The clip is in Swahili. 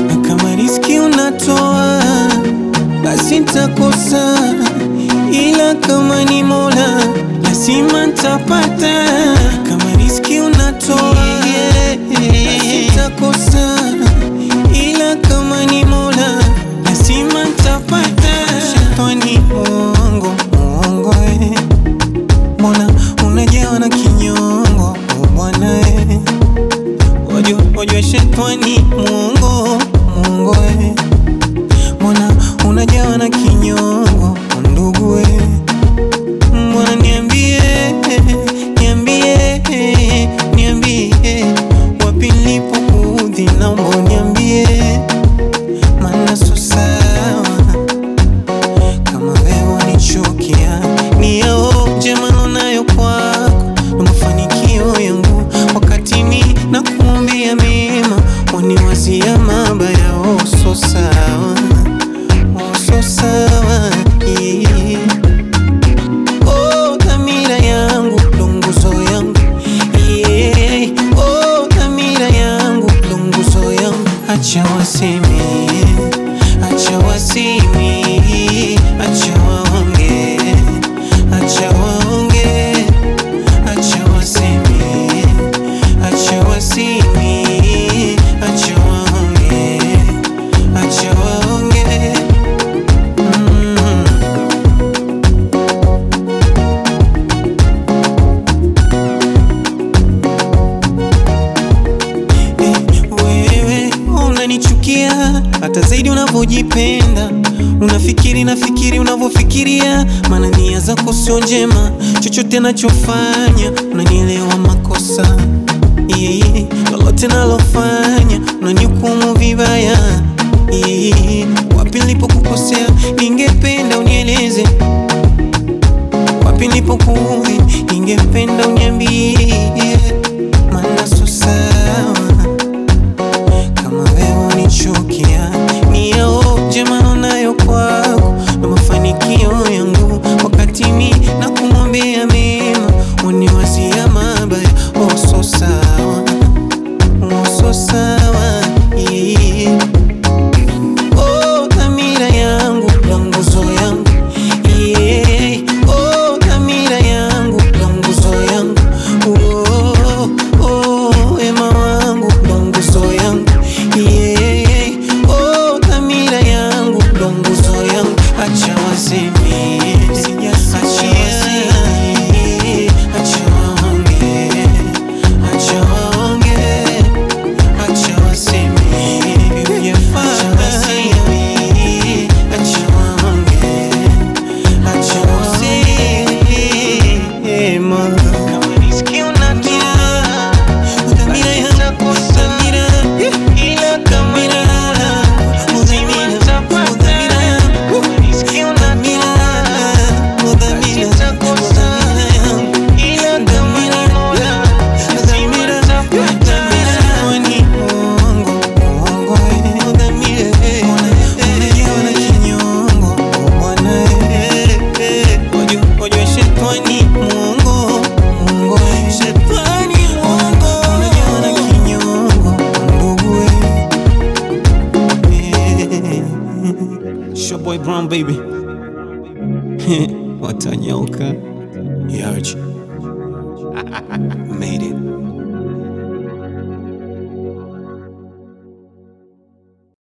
na kama riski unatoa basi ntakosa, ila kama ni Mola lazima ntapata. Kama riski unatoa basi ntakosa, ila kama ni Mola lazima ntapata. Shetani muongo, muongo eh. Mbona unajawa na kinyongo oh bwana eh. Wajua, wajua shetani muongo, muongo eh. Mbona unajawa na kinyongo ndugu eh. Mbona niambie, niambie, niambie wapi nilipokuudhi, naomba uniambie, maana so sawa kama wewe wanichukia, ni yao njema nayo kwako na mafanikio yangu, wakati mi na kuombea mema, waniwazia mabaya. Oh, so sawa, oh, so sawa yeah. Oh, dhamira yangu ndo nguzo yangu yeah. Oh, dhamira yangu ndo nguzo yangu, acha waseme, acha waseme, acha waonge, acha waonge, acha waseme, acha waseme, acha waonge, acha waonge mm. Eh, wewe unanichukia hata zaidi unavyojipenda, unafikiri nafikiri unavyofikiria, maana nia zako sio njema, chochote nachofanya unanielewa makosa yeah, yeah. lolote nalofanya unanihukumu vibaya yeah, yeah. wapi nilipokukosea ningependa unieleze wapi nilipokuudhi ningependa uniambie, maana so sawa kama wewe unichukia, ni yao njema nayo kwako na mafanikio yangu, wakati mi na kumwombea mema, uniwazia mabaya. Oh, so sawa, oh, so sawa yeah. Oh, dhamira yangu ndo nguzo yangu yeah. Oh, dhamira yangu ndo nguzo yangu oh, oh, wema wangu ndo nguzo yangu yeah. Oh, dhamira yangu ndo nguzo yangu, acha waseme, acha waseme, acha waonge, acha waonge Acha waseme, acha waseme, acha waonge, acha waseme. Kama riziki unatoa, dhamira yangu dhamira, ila kama ni Mola, lazima nitapata. Riziki unatoa, dhamira, dhamira yangu, ila kama ni Mola, lazima nitapata. Ni uongo, uongo, eh. Unajawa na kinyongo, oh bwana, eh, eh. Wajua, wajua shetani muongo, muongo, eh. Unajawa na kinyongo, ndugu, eh. Eh. Showboy Brown baby watanyauka Yaji made it